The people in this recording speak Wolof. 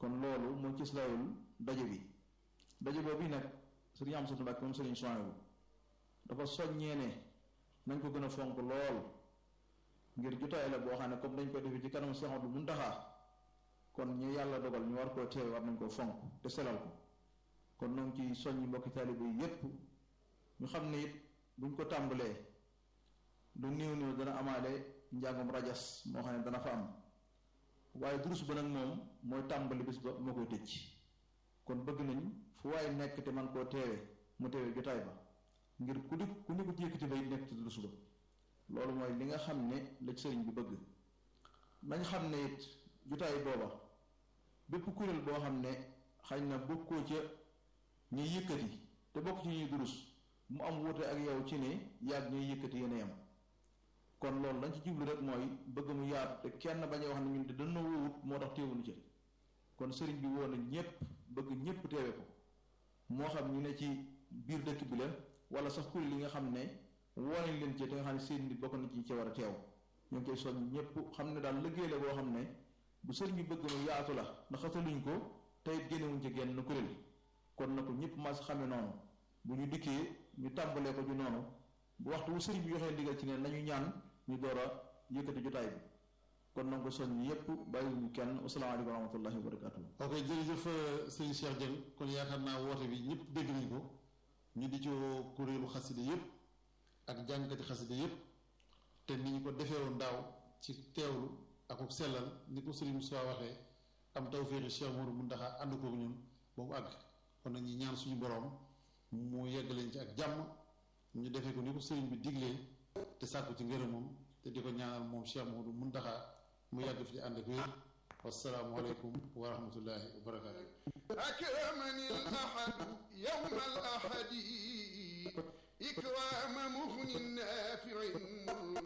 kon loolu moo ci layul daje bi daje boobu nag sëriñ Amsatu Mbàkke moom sëriñ Suwaybu dafa soññee ne nañ ko gën a fonk lool ngir jotaay la boo xam ne comme dañ koy defee ci kanam Seex Ahmadu Muntaxa kon ñu yàlla dogal ñu war koo teew war nañ koo fonk te selal ko kon noonu ci soññi mbokki taalibe yi yépp ñu xam ne it buñ ko tàmbalee du néew néew dana amaale njàngum rajas moo xam ne dana fa am waaye durus ba nag moom mooy tàmbali bis ba moo koy tëj kon bëgg nañ fu waaye nekk te man koo teewe mu teewe jotaay ba ngir ku di ku ni ko jékkati bay nekk ci durus ba loolu mooy li nga xam ne la sëriñ bi bëgg nañ xam ne it jotaay booba bépp kuréel boo xam ne xañ na bokkoo ca ñuy yëkkati te bokk ci ñuy durus mu am wuute ak yow ci ne yàgg ñuy yëkkati yéen a yam kon loolu lañ ci jublu rek mooy bëgg mu yaatu te kenn bañ a wax ne ñun de dana wowut moo tax teewuñu ci kon sëriñ bi woo na ñépp bëgg ñépp teewe ko moo xam ñu ne ci biir dëkk bi la wala sax kuréel yi nga xam ne woo nañ leen ci te nga xam ne seen nit bokk na ci ci war a teew ñu ngi koy soñ ñépp xam ne daal liggéey la boo xam ne bu sëriñ bi bëgg mu yaatu la ndax xataluñ ko tey génnewuñ ci genn kuréel kon na ko ñëpp mas xame noonu bu ñu dikkee ñu tàmbalee ko ju noonu bu waxtu wu sëriñ bi joxee ndigal ci ne nañu ñaan ñu door a yëkkati jotaay bi kon na ko soññ yépp bàyyiwuñu kenn asalaamaaleykum wa rahmatullahi wa barakatuh ok jërëjëf sëriñ Cheikh Dieng kon yaakaar naa woote bi ñëpp dégg nañ ko ñu di ci kuréelu xaside yépp ak jàngkati xaside yépp te ni ñu ko defee woon daaw ci teewlu ak ko sellal ni ko sëriñ Moussa waxee am tawféexi Cheikh Modou Mountakha ànd kook ñun ba mu àgg kon nag ñi ñaan suñu boroom mu yegg leen ci ak jàmm ñu defee ko ni ko sëriñ bi diglee te sàkku ci ngërëmam te di ko ñaanal moom Cheikh Modou Mountakha mu yàgg fi ànd ak wér wassalaamu aleykum wa rahmatullahi wa barakaatu akramani al-ahad yawma al-ahadi ikrama muhnin nafi'in